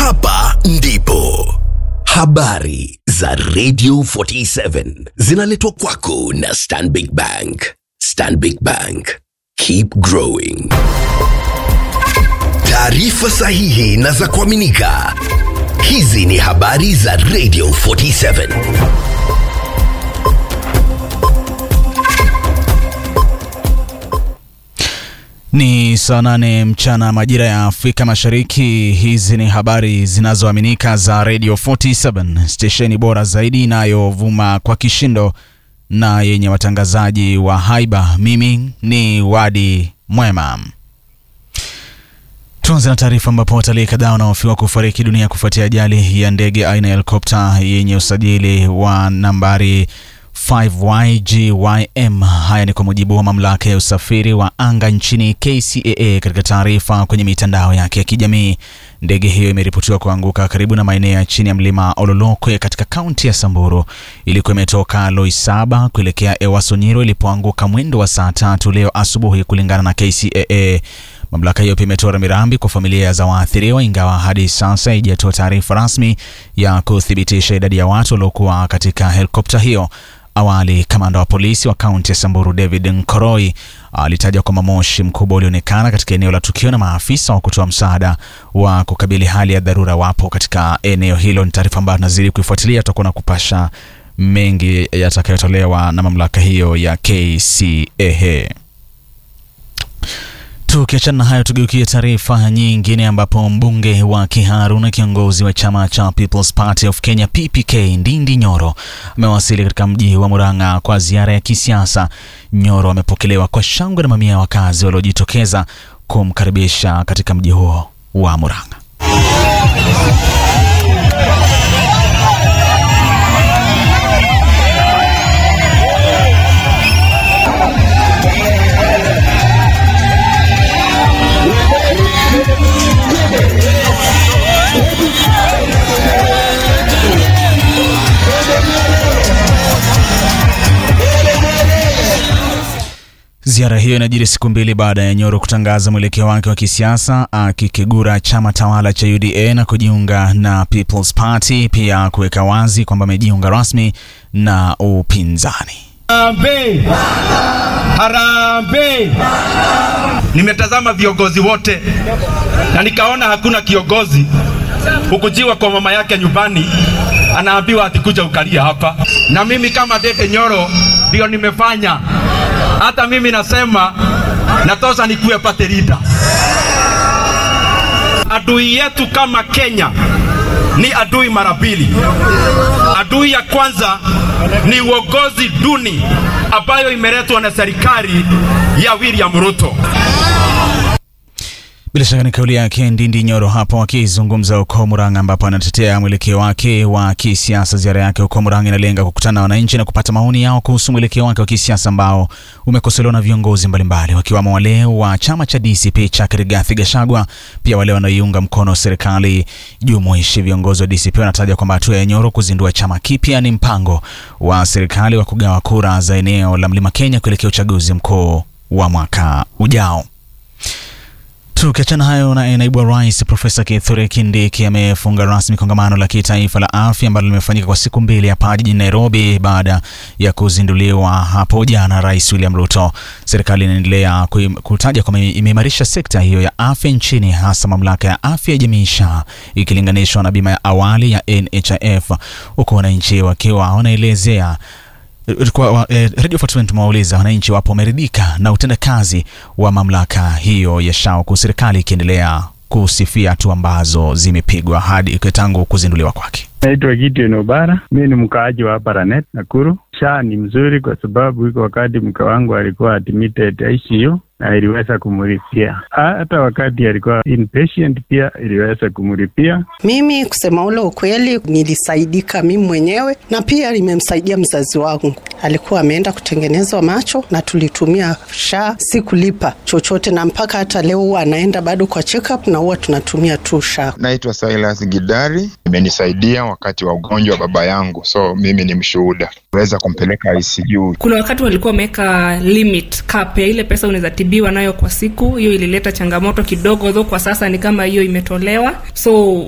hapa ndipo habari za Radio 47 zinaletwa kwako na Stanbic Bank. Stanbic Bank, keep growing. Taarifa sahihi na za kuaminika. Hizi ni habari za Radio 47. Ni saa nane mchana majira ya Afrika Mashariki. Hizi ni habari zinazoaminika za Radio 47, stesheni bora zaidi inayovuma kwa kishindo na yenye watangazaji wa haiba. Mimi ni Wadi Mwema. Tuanze na taarifa ambapo watalii kadhaa wanahofiwa kufariki dunia kufuatia ajali ya ndege aina ya helikopta yenye usajili wa nambari 5YGYM. Haya ni kwa mujibu wa mamlaka ya usafiri wa anga nchini KCAA. Katika taarifa kwenye mitandao yake ya kijamii, ndege hiyo imeripotiwa kuanguka karibu na maeneo ya chini ya mlima Ololokwe katika kaunti ya Samburu. Ilikuwa imetoka Loisaba kuelekea Ewasonyiro ilipoanguka mwendo wa saa tatu leo asubuhi, kulingana na KCAA. Mamlaka hiyo pia imetoa rambirambi kwa familia za waathiriwa, ingawa hadi sasa haijatoa taarifa rasmi ya kuthibitisha idadi ya watu waliokuwa katika helikopta hiyo. Awali kamanda wa polisi wa kaunti ya Samburu David Nkoroi alitaja kwamba moshi mkubwa ulionekana katika eneo la tukio na maafisa wa kutoa msaada wa kukabili hali ya dharura wapo katika eneo hilo. Ni taarifa ambayo tunazidi kuifuatilia, tutakuwa na kupasha mengi yatakayotolewa na mamlaka hiyo ya KCAA. Tukiachana na hayo, tugeukie taarifa nyingine ambapo mbunge wa Kiharu na kiongozi wa chama cha People's Party of Kenya PPK Ndindi Nyoro amewasili katika mji wa Murang'a kwa ziara ya kisiasa. Nyoro amepokelewa kwa shangwe na mamia ya wakazi waliojitokeza kumkaribisha katika mji huo wa Murang'a. Ziara hiyo inajiri siku mbili baada ya Nyoro kutangaza mwelekeo wake wa kisiasa akikigura chama tawala cha UDA na kujiunga na People's Party, pia kuweka wazi kwamba amejiunga rasmi na upinzani. Harambee! Harambee! Nimetazama viongozi wote na nikaona hakuna kiongozi hukujiwa kwa mama yake nyumbani, anaambiwa atikuja ukalia hapa. Na mimi kama Dede Nyoro ndio nimefanya. Hata mimi nasema natosha nikuwe party leader. Adui yetu kama Kenya ni adui mara mbili. Adui ya kwanza ni uongozi duni ambayo imeletwa na serikali ya William Ruto. Bila shaka ni kauli yake Ndindi Nyoro hapo akizungumza huko Murang'a, ambapo anatetea mwelekeo wake wa kisiasa. Ziara yake huko Murang'a inalenga kukutana na wananchi na kupata maoni yao kuhusu mwelekeo wake wa kisiasa ambao umekosolewa na viongozi mbalimbali, wakiwamo wale wa chama cha DCP cha Rigathi Gachagua, pia wale wanaoiunga mkono serikali jumuishi. Viongozi wa DCP wanataja kwamba hatua ya Nyoro kuzindua chama kipya ni mpango wa serikali wa kugawa kura za eneo la Mlima Kenya kuelekea uchaguzi mkuu wa mwaka ujao. Tukiachana hayo na naibu wa rais Profesa Kithure Kindiki amefunga rasmi kongamano la kitaifa la afya ambalo limefanyika kwa siku mbili hapa jijini Nairobi baada ya kuzinduliwa hapo jana Rais William Ruto. Serikali inaendelea kutaja kwamba imeimarisha sekta hiyo ya afya nchini, hasa mamlaka ya afya ya jamii SHA ikilinganishwa na bima ya awali ya NHIF, huku wananchi wakiwa wanaelezea kwa eh, Radio 47 tumewauliza wananchi wapo wameridhika na utendakazi wa mamlaka hiyo ya SHA, huku serikali ikiendelea kusifia hatua ambazo zimepigwa hadi tangu kuzinduliwa kwake. Naitwa Gideon Obara, mi ni mkaaji wa hapa Ranet, Nakuru. SHA ni mzuri kwa sababu iko wakati mke wangu alikuwa admitted ICU na iliweza kumlipia, hata wakati alikuwa inpatient pia iliweza kumlipia. Mimi kusema ule ukweli, nilisaidika mimi mwenyewe na pia limemsaidia mzazi wangu, alikuwa ameenda kutengenezwa macho na tulitumia SHA, si kulipa chochote, na mpaka hata leo huwa anaenda bado kwa check up na huwa tunatumia tu SHA. Naitwa Silas Gidari, imenisaidia wakati wa ugonjwa wa baba yangu, so mimi ni mshuhuda, weza kumpeleka ICU. Kuna wakati walikuwa wameweka limit cap ya ile pesa unaweza tibiwa nayo kwa siku. Hiyo ilileta changamoto kidogo, though kwa sasa ni kama hiyo imetolewa, so